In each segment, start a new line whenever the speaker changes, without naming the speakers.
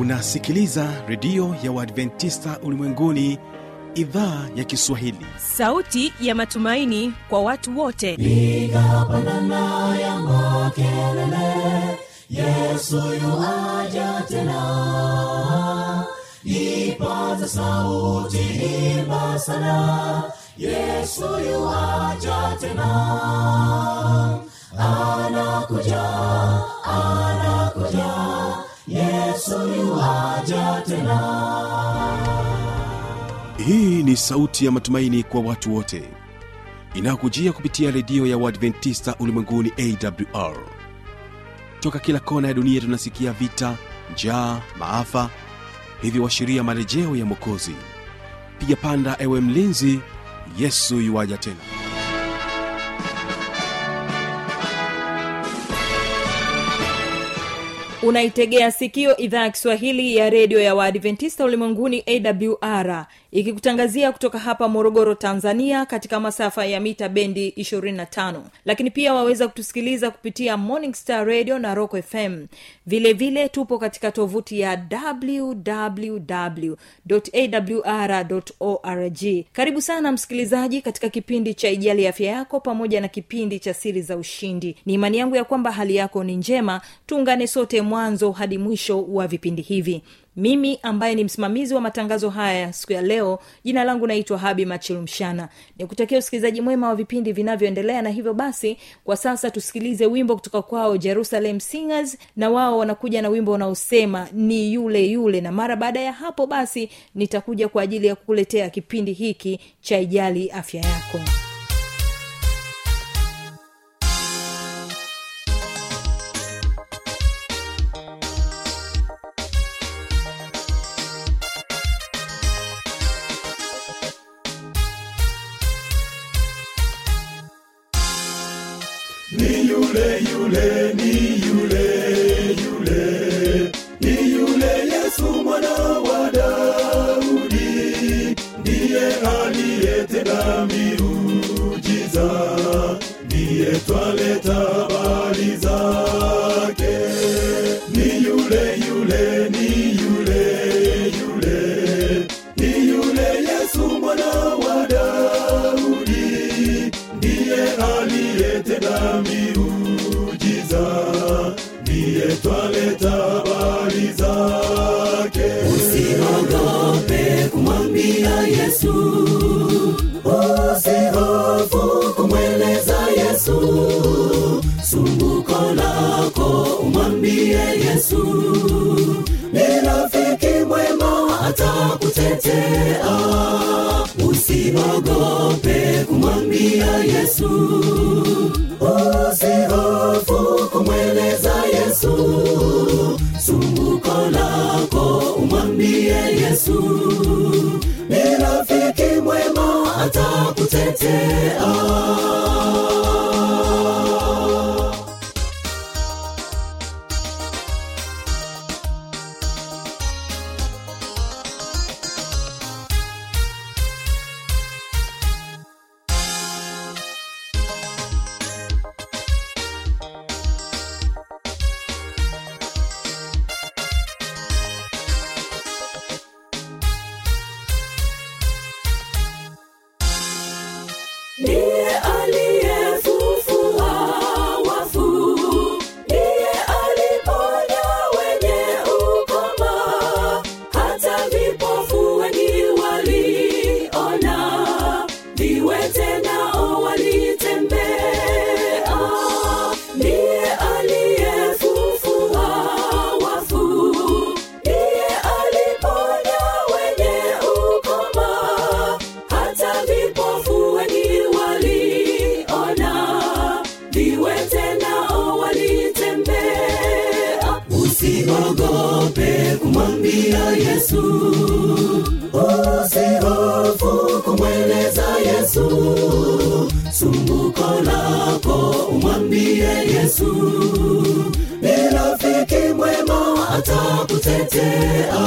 unasikiliza redio ya uadventista ulimwenguni idhaa ya kiswahili
sauti ya matumaini kwa watu wote
piga pandana ya makelele yesu yuaja tena ipaza sauti imba sana yesu yuaja tena anakuja anakuja yesu yuaja tena
hii ni sauti ya matumaini kwa watu wote inayokujia kupitia redio ya uadventista ulimwenguni awr toka kila kona ya dunia tunasikia vita njaa maafa hivyo washiria marejeo ya mwokozi piga panda ewe mlinzi yesu yuwaja tena
unaitegea sikio idhaa ya kiswahili ya redio ya waadventista ulimwenguni awr ikikutangazia kutoka hapa morogoro tanzania katika masafa ya mita bendi 25 lakini pia waweza kutusikiliza kupitia morning star radio na rock fm vile vile tupo katika tovuti ya wwwawr org karibu sana msikilizaji katika kipindi cha ijali afya yako pamoja na kipindi cha siri za ushindi ni imani yangu ya kwamba hali yako ni njema tuungane sote mwanzo hadi mwisho wa vipindi hivi mimi ambaye ni msimamizi wa matangazo haya siku ya leo jina langu naitwa habi machilumshana nikutakia usikilizaji mwema wa vipindi vinavyoendelea na hivyo basi kwa sasa tusikilize wimbo kutoka kwao jerusalem singers na wao wanakuja na wimbo unaosema ni yule yule na mara baada ya hapo basi nitakuja kwa ajili ya kukuletea kipindi hiki cha ijali afya yako
ni yule yule ni yule yule ni yule yesu mwana wa daudi ndiye aliyetenda miujiza ndiye twaleta habari zake ni yule yule ni yule yule ni yule yesu mwana wa daudi ndiye aliyetenda miujiza ndiye twaleta habari zake usiogope kumwambia yesu usihofu kumweleza yesu sumbuko lako umwambie yesu ni rafiki mwema atakutetea usiogope kumwambia yesu usihofu kumweleza yesu sumbuko lako umwambie yesu ni rafiki mwema atakutetea ndiye aliyefufua wafu ndiye aliponya wenye ukoma hata vipofu wengi waliona viwete nao walitembea ndiye aliyefufua wafu ndiye aliponya wenye ukoma hata vipofu wengi waliona viwete nao walitembea usiogope kumwambia yesu usihofu kumweleza yesu sumbuko lako umwambie yesu ni rafiki mwema atakutetea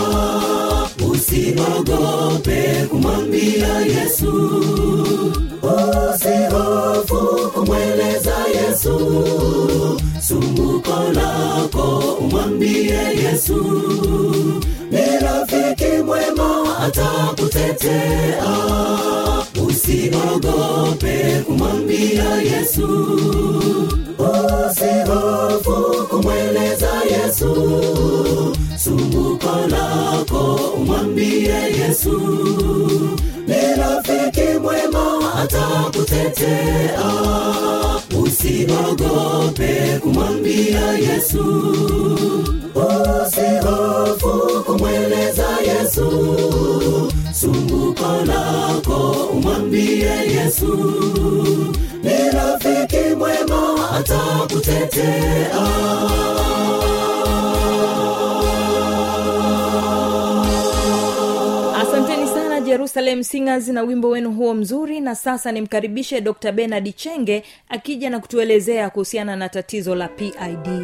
usiogope kumwambia yesu usihofu kumweleza yesu sumbuko lako umwambie yesu ni rafiki mwema atakutetea usiogope kumwambia yesu usihofu kumweleza yesu sumbuko lako umwambie yesu ni rafiki mwema atakutetea usiogope kumwambia yesu usihofu kumweleza yesu sumbuko lako umwambie yesu ni rafiki mwema atakutetea
asanteni sana jerusalem singers na wimbo wenu huo mzuri na sasa nimkaribishe dr benard chenge akija na kutuelezea kuhusiana na tatizo la pid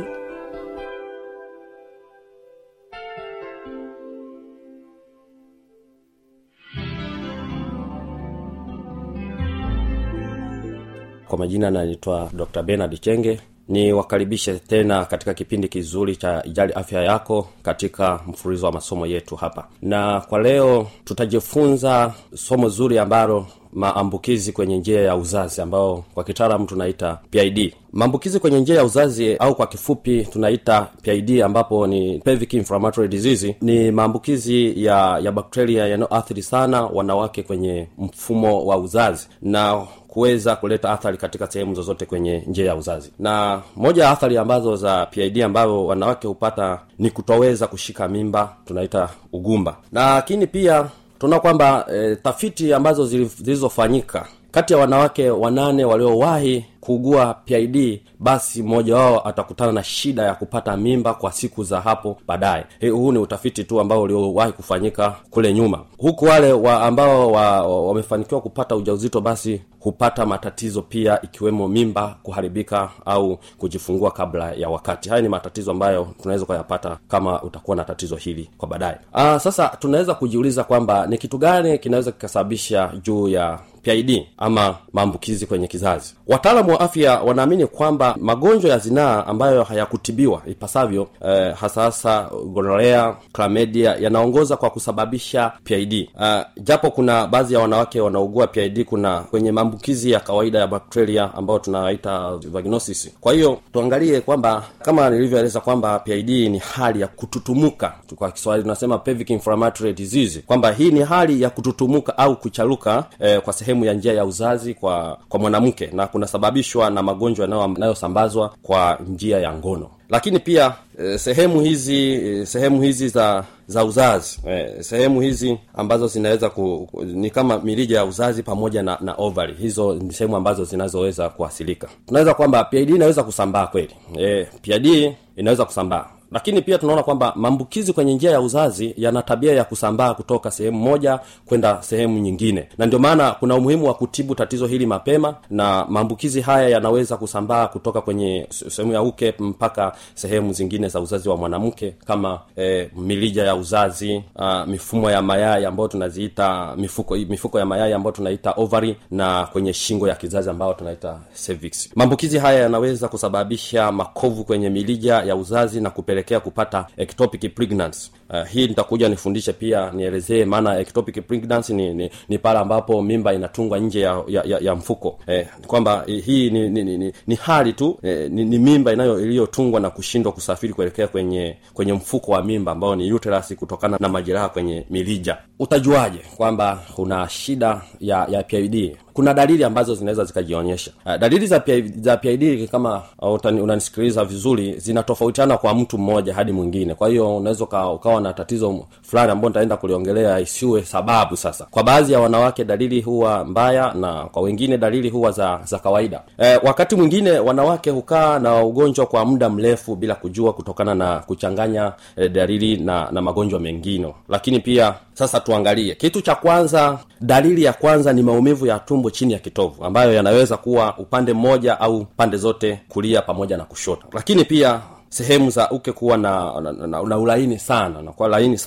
kwa majina naitwa dr benard chenge ni wakaribishe tena katika kipindi kizuri cha ijali afya yako katika mfululizo wa masomo yetu hapa na kwa leo tutajifunza somo zuri ambalo maambukizi kwenye njia ya uzazi ambao kwa kitaalamu tunaita pid maambukizi kwenye njia ya uzazi au kwa kifupi tunaita pid ambapo ni pelvic inflammatory disease ni maambukizi ya ya bakteria yanayoathiri sana wanawake kwenye mfumo wa uzazi na kuweza kuleta athari katika sehemu zozote kwenye njia ya uzazi na moja ya athari ambazo za pid ambazo wanawake hupata ni kutoweza kushika mimba tunaita ugumba lakini pia tunaona kwamba e, tafiti ambazo zilizofanyika kati ya wanawake wanane waliowahi kuugua pid basi mmoja wao atakutana na shida ya kupata mimba kwa siku za hapo baadaye huu ni utafiti tu ambao uliowahi kufanyika kule nyuma huku wale wa ambao wamefanikiwa wa, wa kupata ujauzito basi hupata matatizo pia ikiwemo mimba kuharibika au kujifungua kabla ya wakati haya ni matatizo ambayo tunaweza kuyapata kama utakuwa na tatizo hili kwa baadaye sasa tunaweza kujiuliza kwamba ni kitu gani kinaweza kikasababisha juu ya pid ama maambukizi kwenye kizazi wataalamu wa afya wanaamini kwamba magonjwa ya zinaa ambayo hayakutibiwa ipasavyo eh, hasa hasa gonorea klamedia yanaongoza kwa kusababisha pid uh, japo kuna baadhi ya wanawake wanaugua pid kuna kwenye maambukizi ya kawaida ya bakteria ambayo tunaita vaginosis kwa hiyo tuangalie kwamba kama nilivyoeleza kwamba pid ni hali ya kututumuka kwa kiswahili tunasema pelvic inflammatory disease kwamba hii ni hali ya kututumuka au kucharuka eh, kwa sehemu ya njia ya uzazi kwa kwa mwanamke na kunasababishwa na magonjwa yanayosambazwa kwa njia ya ngono lakini pia e, sehemu hizi e, sehemu hizi za za uzazi e, sehemu hizi ambazo zinaweza ku, ku, ni kama mirija ya uzazi pamoja na na ovary hizo ni sehemu ambazo zinazoweza kuasilika tunaweza kwamba pid inaweza kusambaa kweli e, pid inaweza kusambaa lakini pia tunaona kwamba maambukizi kwenye njia ya uzazi yana tabia ya kusambaa kutoka sehemu moja kwenda sehemu nyingine na ndio maana kuna umuhimu wa kutibu tatizo hili mapema na maambukizi haya yanaweza kusambaa kutoka kwenye sehemu ya uke mpaka sehemu zingine za uzazi wa mwanamke kama eh, milija ya uzazi uh, mifumo ya mayai ambayo tunaziita mifuko mifuko ya mayai ambayo tunaita ovary na kwenye shingo ya kizazi ambayo tunaita cervix maambukizi haya yanaweza kusababisha makovu kwenye milija ya uzazi na kupeleka kupelekea kupata ectopic pregnancy uh, hii nitakuja nifundishe pia nielezee maana ectopic pregnancy ni, ni, ni pale ambapo mimba inatungwa nje ya, ya, ya, ya mfuko eh, kwamba eh, hii ni, ni, ni, ni, ni hali tu eh, ni, ni mimba inayo iliyotungwa na kushindwa kusafiri kuelekea kwenye kwenye mfuko wa mimba ambao ni uterus kutokana na majeraha kwenye milija utajuaje kwamba una shida ya ya PID kuna dalili ambazo zinaweza zikajionyesha uh, dalili za PID, za PID kama uh, unanisikiliza vizuri zinatofautiana kwa mtu mmoja hadi mwingine kwa hiyo unaweza ukawa na tatizo fulani ambao nitaenda kuliongelea isiwe sababu sasa kwa baadhi ya wanawake dalili huwa mbaya na kwa wengine dalili huwa za za kawaida eh, wakati mwingine wanawake hukaa na ugonjwa kwa muda mrefu bila kujua kutokana na kuchanganya eh, dalili na na magonjwa mengine lakini pia sasa tuangalie kitu cha kwanza dalili ya kwanza ni maumivu ya tumbo chini ya kitovu ambayo yanaweza kuwa upande mmoja au pande zote kulia pamoja na kushoto lakini pia sehemu za uke kuwa na, na, na, na ulaini sana na kwa laini sana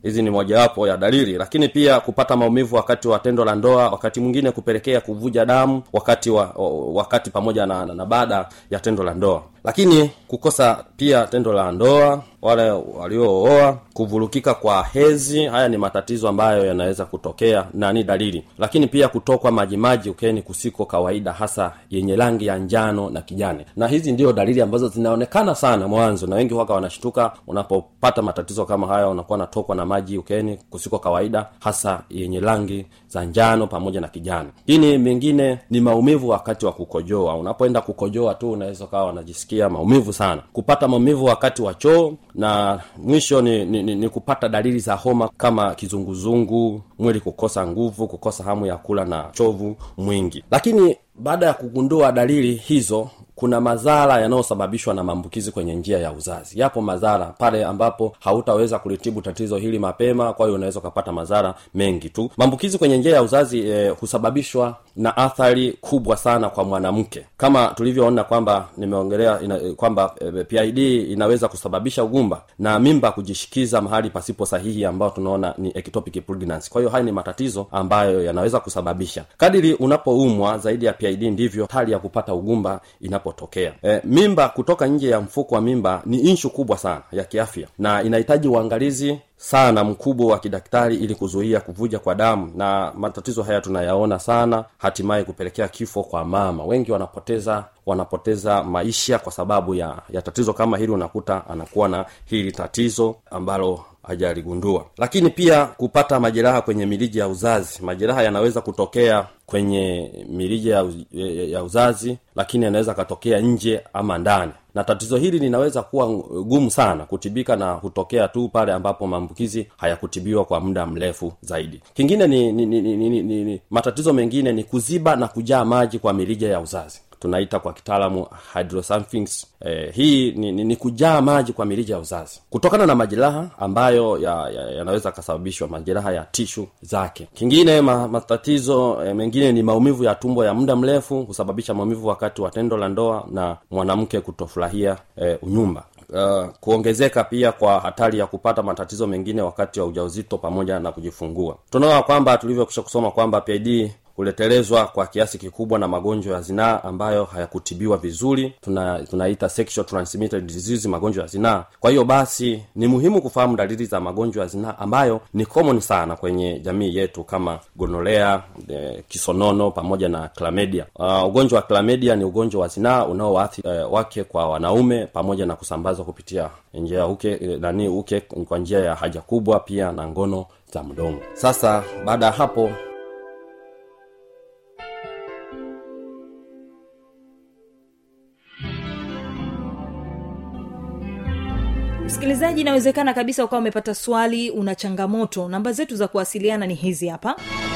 hizi ni mojawapo ya dalili lakini pia kupata maumivu wakati wa tendo la ndoa wakati mwingine kupelekea kuvuja damu wakati wa wakati pamoja na, na, na baada ya tendo la ndoa lakini kukosa pia tendo la ndoa wale waliooa kuvurukika kwa hezi haya ni matatizo ambayo yanaweza kutokea na ni dalili lakini pia kutokwa majimaji ukeni kusiko kawaida hasa yenye rangi ya njano na kijani na hizi ndio dalili ambazo zinaonekana sana mwanzo na wengi waka wanashtuka unapopata matatizo kama haya unakuwa natokwa na maji ukeni kusiko kawaida hasa yenye rangi za njano pamoja na kijani lakini mengine ni maumivu wakati wa kukojoa unapoenda kukojoa tu unaweza ukawa unajisikia maumivu sana kupata maumivu wakati wa choo na mwisho ni, ni, ni, ni kupata dalili za homa kama kizunguzungu mwili kukosa nguvu kukosa hamu ya kula na chovu mwingi lakini baada ya kugundua dalili hizo kuna madhara yanayosababishwa na maambukizi kwenye njia ya uzazi yapo madhara pale ambapo hautaweza kulitibu tatizo hili mapema kwa hiyo unaweza ukapata madhara mengi tu maambukizi kwenye njia ya uzazi eh, husababishwa na athari kubwa sana kwa mwanamke kama tulivyoona kwamba nimeongelea ina, kwamba eh, pid inaweza kusababisha ugumba na mimba kujishikiza mahali pasipo sahihi ambao tunaona ni ectopic pregnancy kwa hiyo haya ni matatizo ambayo yanaweza kusababisha kadiri unapoumwa zaidi ya pid ndivyo hali ya kupata ugumba inapotokea e, mimba kutoka nje ya mfuko wa mimba ni inshu kubwa sana ya kiafya na inahitaji uangalizi sana mkubwa wa kidaktari ili kuzuia kuvuja kwa damu na matatizo haya tunayaona sana hatimaye kupelekea kifo kwa mama wengi wanapoteza wanapoteza maisha kwa sababu ya ya tatizo kama hili unakuta anakuwa na hili tatizo ambalo hajaligundua lakini pia kupata majeraha kwenye miliji ya uzazi majeraha yanaweza kutokea kwenye mirija ya, ya, ya uzazi lakini yanaweza akatokea nje ama ndani na tatizo hili linaweza kuwa gumu sana kutibika na kutokea tu pale ambapo maambukizi hayakutibiwa kwa muda mrefu zaidi kingine ni, ni, ni, ni, ni, ni, ni matatizo mengine ni kuziba na kujaa maji kwa mirija ya uzazi tunaita kwa kitaalamu hydrosulfings eh, hii ni, ni, ni kujaa maji kwa mirija ya uzazi kutokana na majeraha ambayo yanaweza ya, ya yanaweza kasababishwa majeraha ya tishu zake kingine ma, matatizo eh, mengine ni maumivu ya tumbo ya muda mrefu husababisha maumivu wakati wa tendo la ndoa na mwanamke kutofurahia eh, unyumba Uh, kuongezeka pia kwa hatari ya kupata matatizo mengine wakati wa ujauzito pamoja na kujifungua tunaona kwamba tulivyokisha kusoma kwamba pid huletelezwa kwa kiasi kikubwa na magonjwa ya zinaa ambayo hayakutibiwa vizuri tuna tunaita sexual transmitted disease magonjwa ya zinaa kwa hiyo basi ni muhimu kufahamu dalili za magonjwa ya zinaa ambayo ni common sana kwenye jamii yetu kama gonolea e, kisonono pamoja na clamedia uh, ugonjwa wa clamedia ni ugonjwa wa zinaa unaowaathi e, wake kwa wanaume pamoja na kusambazwa kupitia njia ya uke e, nani uke kwa njia ya haja kubwa pia na ngono za mdomo sasa baada ya hapo
msikilizaji inawezekana kabisa ukawa umepata swali una changamoto namba zetu za kuwasiliana ni hizi hapa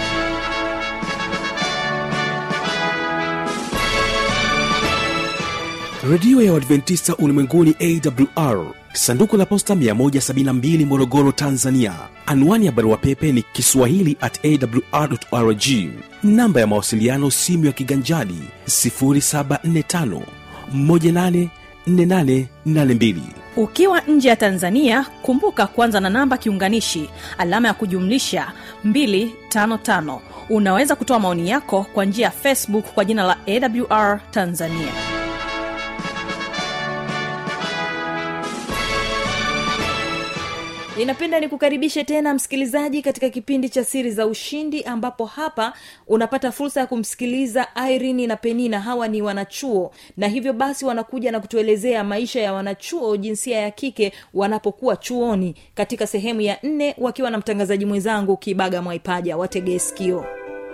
redio ya uadventista ulimwenguni awr sanduku la posta 172 morogoro tanzania anwani ya barua pepe ni kiswahili at awrrg namba ya mawasiliano simu ya kiganjadi 745 184882
ukiwa nje ya tanzania kumbuka kwanza na namba kiunganishi alama ya kujumlisha 255 unaweza kutoa maoni yako kwa njia ya facebook kwa jina la awr tanzania
ninapenda nikukaribishe tena msikilizaji katika kipindi cha siri za ushindi ambapo hapa unapata fursa ya kumsikiliza irini na penina hawa ni wanachuo na hivyo basi wanakuja na kutuelezea maisha ya wanachuo jinsia ya kike wanapokuwa chuoni katika sehemu ya nne wakiwa na mtangazaji mwenzangu kibaga mwaipaja wategee sikio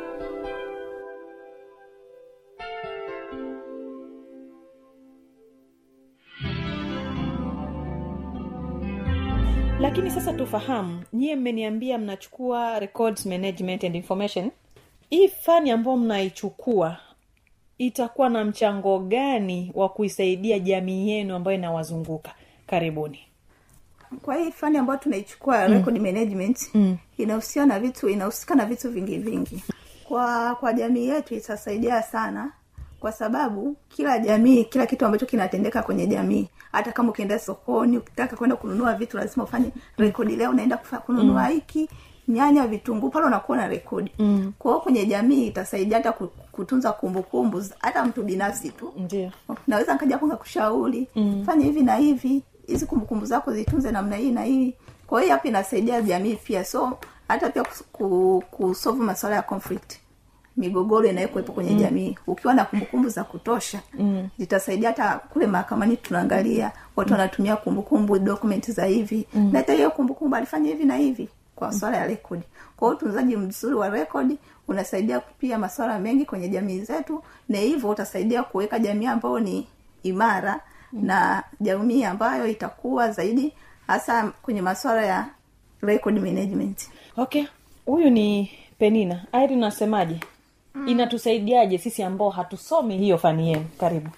lakini sasa tufahamu nyie mmeniambia mnachukua records management and information hii fani ambayo mnaichukua itakuwa na mchango gani wa kuisaidia jamii yenu ambayo inawazunguka karibuni
kwa hii fani ambayo tunaichukua mm. record management mm. inahusiana na vitu inahusika na vitu vingi vingi kwa kwa jamii yetu itasaidia sana kwa sababu kila jamii kila kitu ambacho kinatendeka kwenye jamii hata kama ukienda sokoni ukitaka kwenda kununua vitu lazima ufanye rekodi leo unaenda kufa- kununua hiki nyanya vitunguu pale unakuwa na rekodi mm. kwa hiyo kwenye jamii itasaidia hata ku- kutunza kumbukumbu za- hata mtu binafsi tu
ndio
naweza nkaja hapo nkakushauri mm. fanya hivi na hivi hizi kumbukumbu zako zitunze namna hii na hii kwa hiyo hapa inasaidia jamii pia so hata pia kus- ku- kusolve masuala ya conflict migogoro inayokuwepo kwenye mm. jamii ukiwa na kumbukumbu za kutosha mm. zitasaidia hata kule mahakamani tunaangalia watu wanatumia kumbukumbu document za hivi mm. na hata hiyo kumbukumbu alifanya hivi na hivi kwa swala ya rekodi kwa hiyo utunzaji mzuri wa rekodi unasaidia pia masuala mengi kwenye jamii zetu na hivyo utasaidia kuweka jamii ambayo ni imara mm. na jamii ambayo itakuwa zaidi hasa kwenye masuala ya record management
okay huyu ni penina airi unasemaje mm. inatusaidiaje sisi ambao hatusomi hiyo fani yenu karibu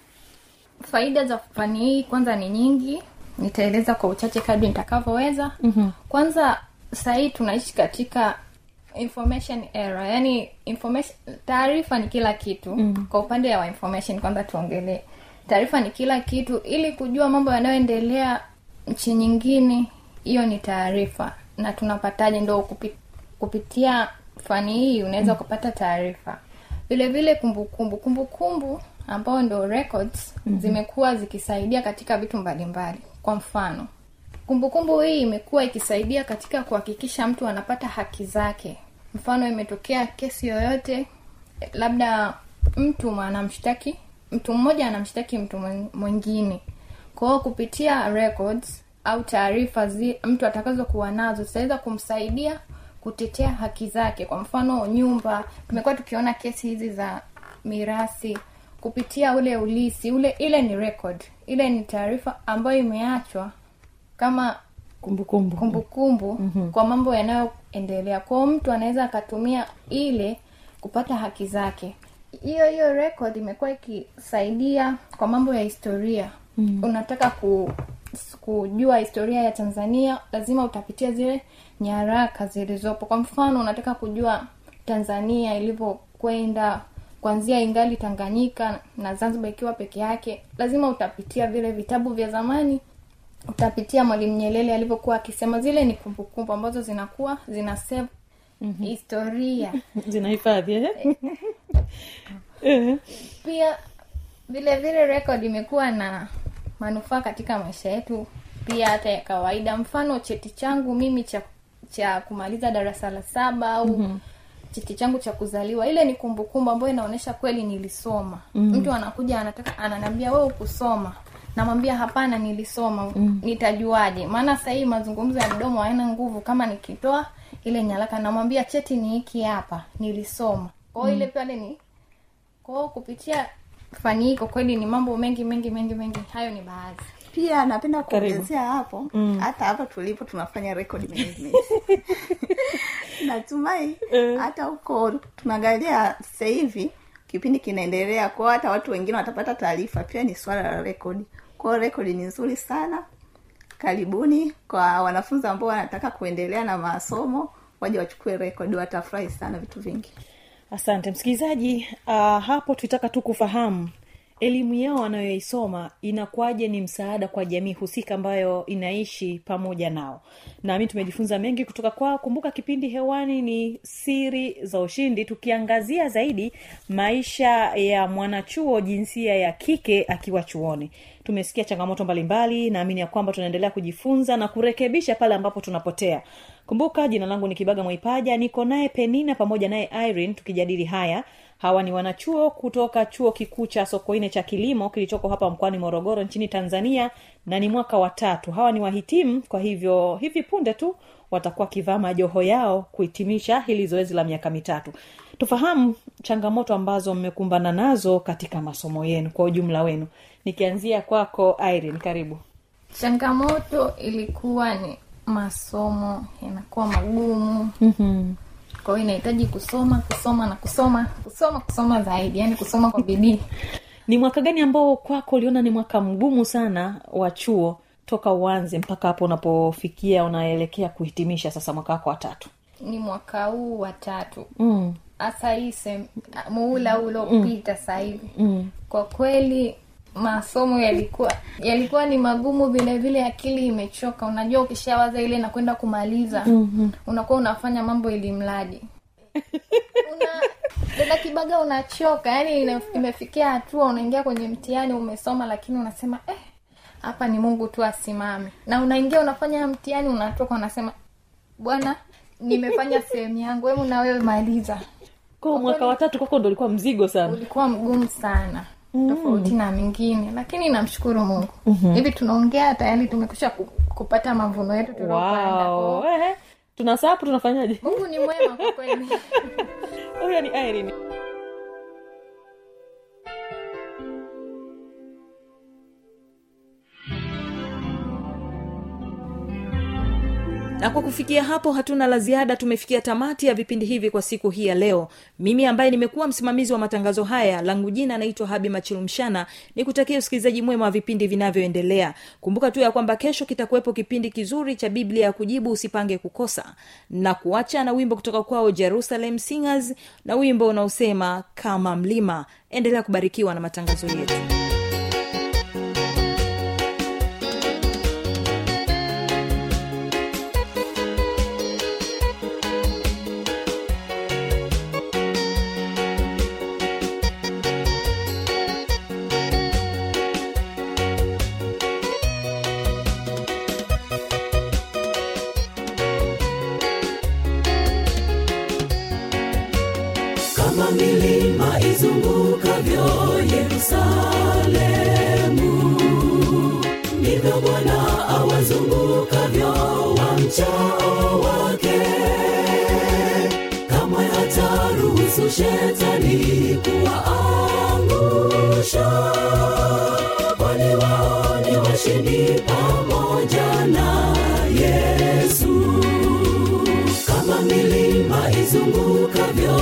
faida za fani hii kwanza ni nyingi nitaeleza kwa uchache kadri nitakavyoweza mm-hmm. kwanza sahii tunaishi katika information era yani information taarifa ni kila kitu mm-hmm. kwa upande wa information kwanza tuongelee taarifa ni kila kitu ili kujua mambo yanayoendelea nchi nyingine hiyo ni taarifa na tunapataje ndo kupi, kupitia fani hii unaweza kupata taarifa vile vile kumbukumbu kumbukumbu ambao ndo records mm-hmm. zimekuwa zikisaidia katika vitu mbalimbali kwa mfano kumbukumbu hii imekuwa ikisaidia katika kuhakikisha mtu anapata haki zake mfano imetokea kesi yoyote labda mtu anamshtaki mtu mmoja anamshtaki mtu mwen- mwingine kwa hiyo kupitia records au taarifa zi- mtu atakazokuwa nazo zitaweza kumsaidia kutetea haki zake kwa mfano nyumba tumekuwa tukiona kesi hizi za mirasi kupitia ule ulisi ule ile ni record ile ni taarifa ambayo imeachwa kama
kumbukumbu
kumbukumbu mm-hmm. kwa mambo yanayoendelea kwao mtu anaweza akatumia ile kupata haki zake hiyo hiyo record imekuwa ikisaidia kwa mambo ya historia mm-hmm. unataka ku, kujua historia ya tanzania lazima utapitia zile nyaraka zilizopo kwa mfano unataka kujua tanzania ilivyokwenda kuanzia ingali tanganyika na zanzibar ikiwa peke yake lazima utapitia vile vitabu vya zamani utapitia mwalimu nyerere alivyokuwa akisema zile ni kumbukumbu ambazo zinakuwa zina save mm-hmm. historia
zinahifadhi eh? Eh.
pia vile vile record imekuwa na manufaa katika maisha yetu pia hata ya kawaida mfano cheti changu mimi cha cha kumaliza darasa la saba au mm-hmm cheti changu cha kuzaliwa ile ni kumbukumbu ambayo inaonyesha kweli nilisoma mm. mtu anakuja anataka ananiambia wewe ukusoma namwambia hapana nilisoma mm. nitajuaje maana sahii mazungumzo ya mdomo haina nguvu kama nikitoa ile nyaraka namwambia cheti ni hiki hapa nilisoma kwao mm. ile pale ni kwao kupitia fani hii kwa kweli ni mambo mengi mengi mengi mengi hayo ni baadhi
pia napenda
Karibu.
kuongezea hapo hata hapa tulipo tunafanya record management natumai hata huko tunaangalia sasa hivi kipindi kinaendelea kwao hata watu wengine watapata taarifa pia ni swala la rekodi kwao rekodi ni nzuri sana karibuni kwa wanafunzi ambao wanataka kuendelea na masomo waje wachukue rekodi watafurahi sana vitu vingi
asante msikilizaji uh, hapo tulitaka tu kufahamu elimu yao wanayoisoma inakuwaje ni msaada kwa jamii husika ambayo inaishi pamoja nao nami tumejifunza mengi kutoka kwao kumbuka kipindi hewani ni siri za ushindi tukiangazia zaidi maisha ya mwanachuo jinsia ya kike akiwa chuoni tumesikia changamoto mbalimbali naamini ya kwamba tunaendelea kujifunza na kurekebisha pale ambapo tunapotea kumbuka jina langu ni kibaga mwaipaja niko naye penina pamoja naye irene tukijadili haya hawa ni wanachuo kutoka chuo kikuu cha sokoine cha kilimo kilichoko hapa mkoani morogoro nchini tanzania na ni mwaka wa tatu hawa ni wahitimu kwa hivyo hivi punde tu watakuwa wakivaa majoho yao kuhitimisha hili zoezi la miaka mitatu tufahamu changamoto ambazo mmekumbana nazo katika masomo yenu kwa ujumla wenu nikianzia kwako irene karibu
changamoto ilikuwa ni masomo yanakuwa magumu
mm-hmm.
kwa hiyo inahitaji kusoma kusoma na kusoma kusoma kusoma zaidi yani kusoma kwa bidii
ni mwaka gani ambao kwako uliona ni mwaka mgumu sana wa chuo toka uanze mpaka hapo unapofikia unaelekea kuhitimisha sasa mwaka wako wa tatu
ni mwaka huu wa tatu
mm.
hasa hii sem- muhula uliopita sasa hivi mm. kwa kweli masomo yalikuwa yalikuwa ni magumu vile vile akili imechoka unajua ukishawaza ile na kwenda kumaliza mm-hmm. unakuwa unafanya mambo ili mradi una dada kibaga unachoka yani ina- imefikia hatua unaingia kwenye mtihani umesoma lakini unasema eh hapa ni mungu tu asimame na unaingia unafanya mtihani unatoka unasema bwana nimefanya sehemu yangu hebu na wewe maliza
kwa mwaka watatu kwako ndo ulikuwa mzigo sana
ulikuwa mgumu sana mm. tofauti na mingine lakini namshukuru mungu mm-hmm. hivi tunaongea tayari tumekusha ku, kupata mavuno yetu tuliopanda
wow.
Kwa-
eh, tunasa hapo tunafanyaje
mungu ni mwema kwa kweli
huyo ni irene
na kwa kufikia hapo hatuna la ziada tumefikia tamati ya vipindi hivi kwa siku hii ya leo mimi ambaye nimekuwa msimamizi wa matangazo haya langu jina naitwa habi machilumshana ni kutakia usikilizaji mwema wa vipindi vinavyoendelea kumbuka tu ya kwamba kesho kitakuwepo kipindi kizuri cha biblia ya kujibu usipange kukosa na kuacha na wimbo kutoka kwao jerusalem singers na wimbo unaosema kama mlima endelea kubarikiwa na matangazo yetu
kama milima izungukavyo yerusalemu ndivyo bwana awazungukavyo wamchao wake kamwe hataruhusu shetani kuwaangusha kwani wao ni washindi pamoja na yesu kama milima izungukavyo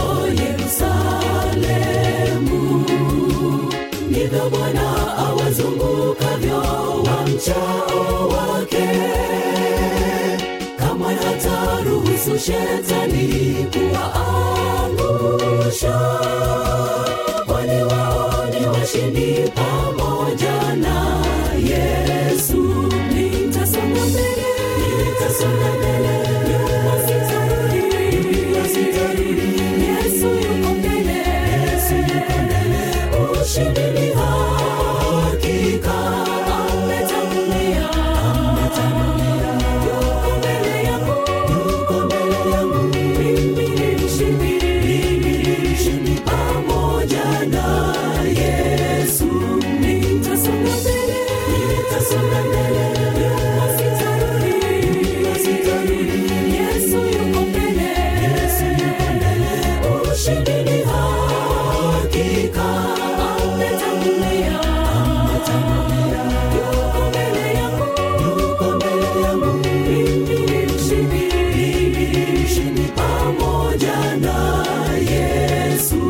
yerusalemu ndivyo bwana awazungukavyo wamchao wake kamwe hataruhusu shetani kuwaangusha kwani wao ni washindi pamoja na yesu nitasonga mbele nitasonga mbele nyuma sitarudi nyuma sitarudi yesu yuko mbele yesu yuko mbele ushindi ni hakika ametangulia ametangulia yuko mbele yangu yuko mbele yangu mimi ni mshindi mimi ni mshindi pamoja na yesu nitasonga mbele nitasonga mbele nyuma sitarudi nyuma sitarudi yesu yuko mbele yesu yuko mbele ushindi ni hakika ametangulia ametangulia yuko mbele yangu yuko mbele yangu mimi ni mshindi mimi ni mshindi pamoja na yesu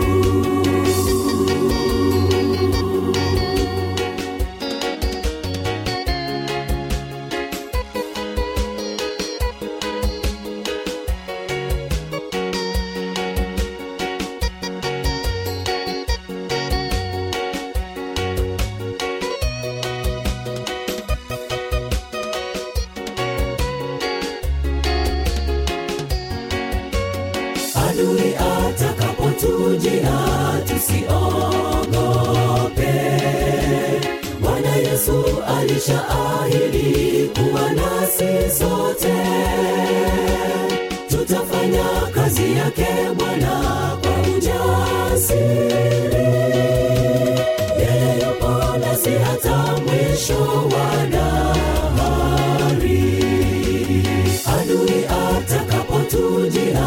adui atakapotujia tusiogope bwana yesu alishaahidi kuwa nasi sote tutafanya kazi yake bwana kwa ujasiri yeye yupo nasi hata mwisho wa dahari adui atakapotujia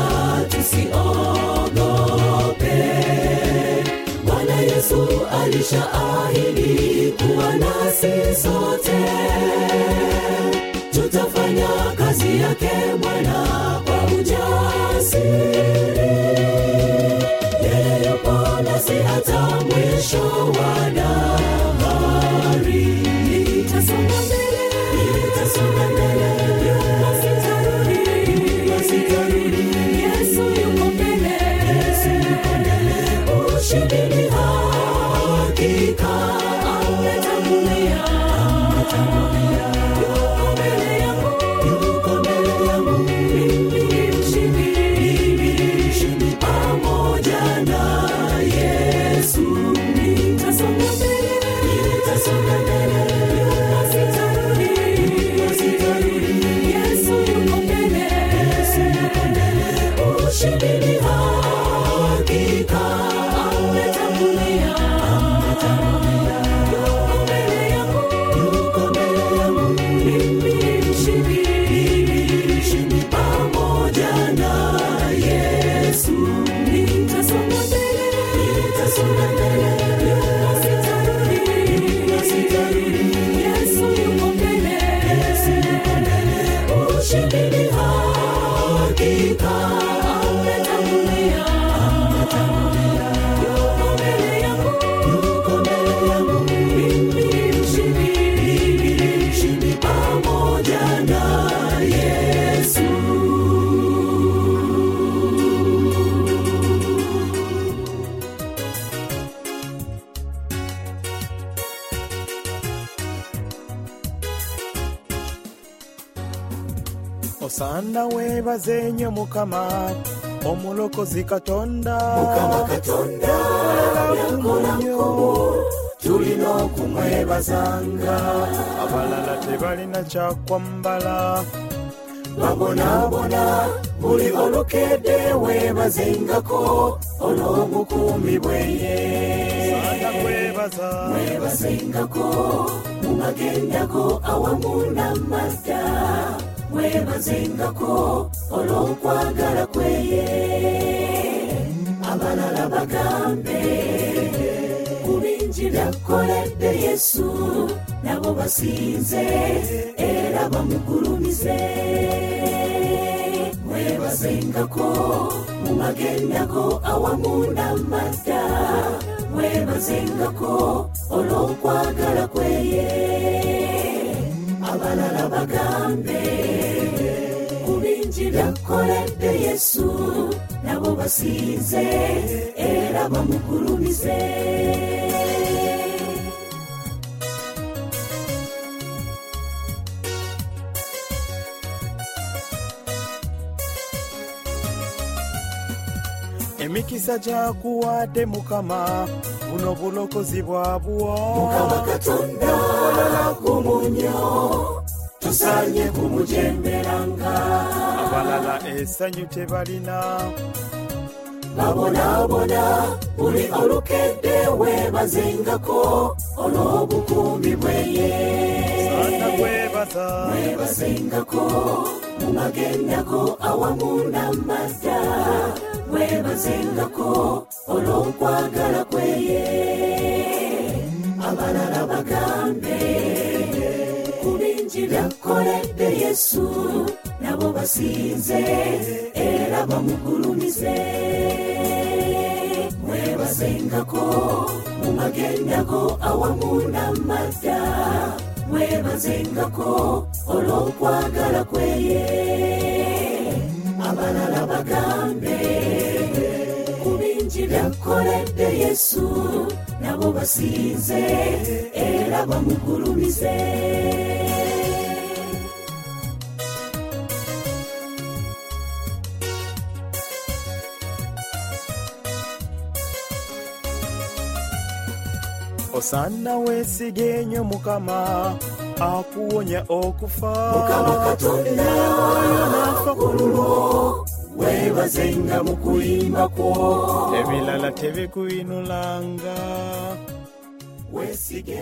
tusiogope bwana yesu alishaahidi kuwa nasi sote tutafanya kazi yake bwana kwa ujasiri yeye yupo nasi hata mwisho wa dahari nitasonga mbele nitasonga mbele nyuma sitarudi nyuma sitarudi yesu yuko mbele yesu ametangulia yuko mbele yangu yuko mbele yangu mimi mshindi mimi mshindi pamoja na yesu nitasonga mbele nitasonga mbele nyuma sitarudi nyuma sitarudi yesu yuko mbele yesu yuko mbele ushindi ni hakika ametangulia ametangulia yuko mbele yangu yuko mbele yangu mimi mshindi mimi mshindi pamoja na yesu nitasonga mbele nitasonga mbele nyuma sitarudi nyuma sitarudi yesu yuko mbele yesu yuko mbele ushindi ni hakika ametangulia ametangulia yuko mbele yangu yuko mbele yangu mimi mshindi mimi mshindi pamoja na yesu
osanda webaze nnyo mukama omulokozi katonda
mukama katonda yakola nkomo tulina okumwebazanga
abalala tebalina kyakwambala
babonaabona buli olukedde weebazengako olw'obukuumi bweye
sanda kwebaza
weebazengako mu magendako awamu n'amadda weebazengako olw'okwagala kweye abalala bagambe ku bingi byakoledde yesu nabo basinze era bamugulumize mwebazengako mu magendako awamu n'amadda mwebazengako olw'okwagala kweye abalala bagambe ku bingi byakoledde yesu nabo basinze era bamugulumize
emikisa gyakuwadde mukama buno bulokozi bwabwa
mukama katonda kumunyo tusaanye kumujemberanga
abalala essanyu tebalina
babonaabona buli olukedde weebazengako olw'obukuumi bweye
sanda kwebaza
weebazengako mu magendako awamu n'amadda weebazengako olw'okwagala kweye abalala bagambe ku bingi byakoledde yesu nabo basinze era bamugulumize mwebazengako mu magendako awamu n'amadda mwebazengako olw'okwagala kweye abalala bagambe ku bingi byakoledde yesu nabo basinze era bamugulumize
osaana weesige nnyo mukama akuwonya okufa
mukama katonda
n'afa ku lulwo
weebazenga mu kuyimba kwo
ebirala tebikuyinulanga
weesige